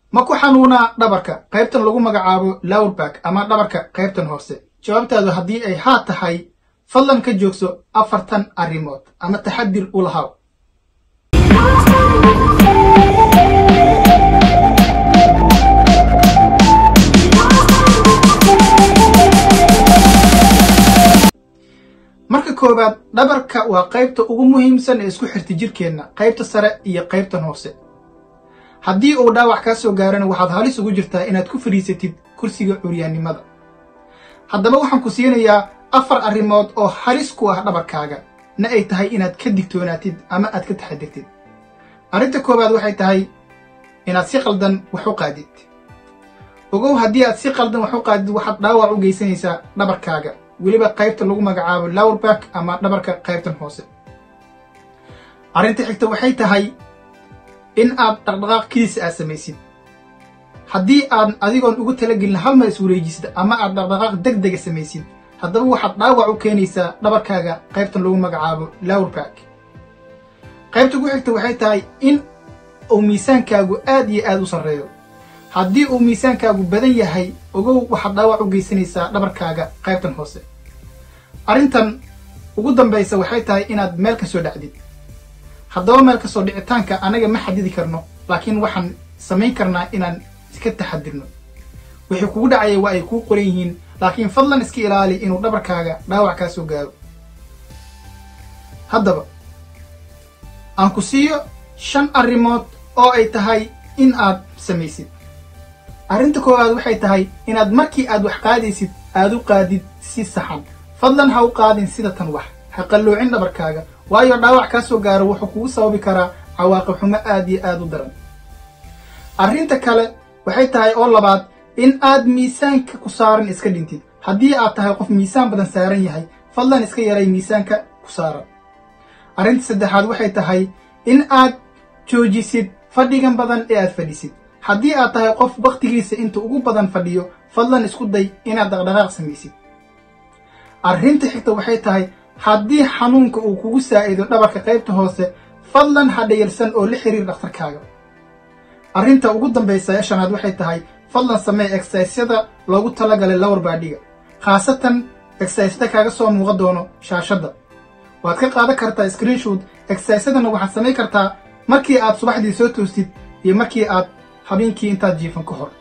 ma ku xanuunaa dhabarka qaybtan lagu magacaabo lowrback ama dhabarka qaybtan hoose jawaabtaadu haddii ay haa tahay fadlan ka joogso afartan arrimood ama taxadir u lahaw marka koowaad dhabarka waa qaybta ugu muhiimsan ee isku xirta jirkeenna qaybta sare iyo qaybtan hoose haddii uu dhaawac kaa soo gaarana waxaad halis ugu jirtaa inaad ku fadhiisatid kursiga curyaannimada haddaba waxaan ku siinayaa afar arrimood oo halis ku ah dhabarkaaga na ay tahay inaad ka digtoonaatid ama aad ka taxadirtid arrinta koowaad waxay tahay inaad si qaldan wax u qaadid ogow haddii aad si qaldan wax u qaadid waxaad dhaawac u geysanaysaa dhabarkaaga weliba qaybta lagu magacaabo lowrback ama dhabarka qaybtan hoose arrinta xigta waxay tahay in aad dhaqdhaqaaq kiisa aad samaysid haddii aad adigoon ugu talagelin hal mar is wareejisid ama aad dhaqdhaqaaq deg dega samaysid haddaba waxaad dhaawac u keenaysaa dhabarkaaga qaybtan lagu magacaabo lowrback qaybta ku xigta waxay tahay in uu miisaankaagu aad iyo aad u sarreeyo haddii uu miisaankaagu badan yahay ogow waxaad dhaawac u geysanaysaa dhabarkaaga qaybtan hoose arrintan ugu dambaysa waxay tahay inaad meel ka soo dhacdid haddaba meel kasoo dhicitaanka anaga ma xadidi karno laakiin waxaan samayn karnaa inaan iska taxadirno wixii kugu dhacaya waa ay kuu qoran yihiin laakiin fadlan iska ilaali inuu dhabarkaaga dhaawac kaa soo gaaro haddaba aan ku siiyo shan arrimood oo ay tahay in aad samaysid arrinta koowaad waxay tahay inaad markii aad wax qaadaysid aad u qaadid si saxan fadlan ha u qaadin sida tan wax ha qalloocin dhabarkaaga waayo dhaawac kaa soo gaaro wuxuu kugu sababi karaa cawaaqib xumo aad iyo aad u daran arrinta kale waxay tahay oo labaad in aad miisaanka ku saaran iska dhintid haddii aad tahay qof miisaan badan saaran yahay fadlan iska yaray miisaanka ku saaran arrinta saddexaad waxay tahay in aad joojisid fadhigan badan ee aad fadhisid haddii aad tahay qof wakhtigiisa inta ugu badan fadhiyo fadlan isku day inaad dhaqdhaqaaq samaysid arrinta xigta waxay tahay haddii xanuunka uu kugu saa'ido dhabarka qaybta hoose fadlan ha dhayalsan oo la xiriir dhakhtarkaaga arrinta ugu dambaysa ee shanaad waxay tahay fadlan samee exersyada loogu talagalay lowr baadhiga khaasatan exersyada kaaga soo muuqa doono shaashadda waad ka qaadan kartaa screenshoot exersysadana waxaad samayn kartaa markii aad subaxdii soo toostid iyo markii aad habeenkii intaad jiifan ka hor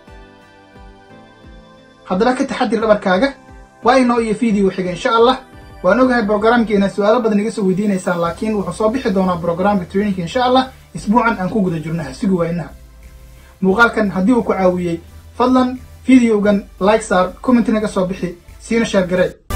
haddaba ka taxadir dhabarkaaga waa inoo iyo video xiga insha allah waan ogahay brogramkeena su-aalo badan iga soo weydiinaysaan laakiin wuxuu soo bixi doonaa brogramka trainingka insha allah isbuucan aan ku guda jirno ha sugi waynaha muuqaalkan haddii uu ku caawiyey fadlan videogan like saar commentina ka soo bixi siina sheer garee